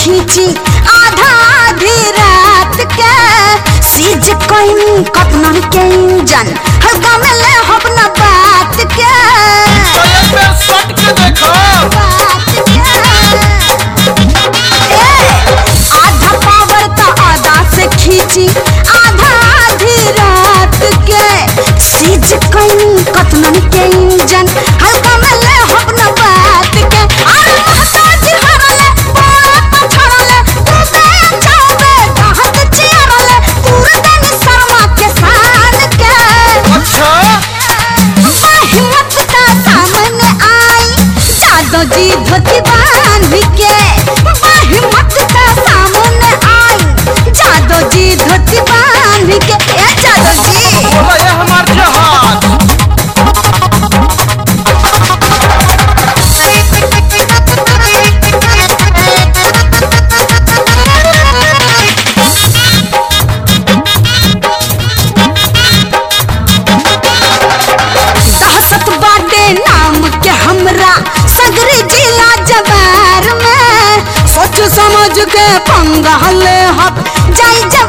खींची आधा आधी रात के सीज कोई कपनन के इंजन हल्का में ले अपना बात के तो एक बेर सट के देखो बात के ए, आधा पावर का आधा से खींची आधा आधी रात के सीज कोई कतनन के इंजन हल्का में ले अपना बात के अरे महताज हरले बोला पछड़ले तू बे जावे कहत चिरले पूरा दिन शर्मा के शान के अच्छा हिम्मत का सामने आई जादो जी धोती बांध के हिम्मत का सामने आई जादो जी धोती बांध के ए जादो जी बोला ये हमार जहाज दहशत बाटे नाम के हमरा सगरी जिला जवार में सोच समझ के पंगा ले हब जाई जा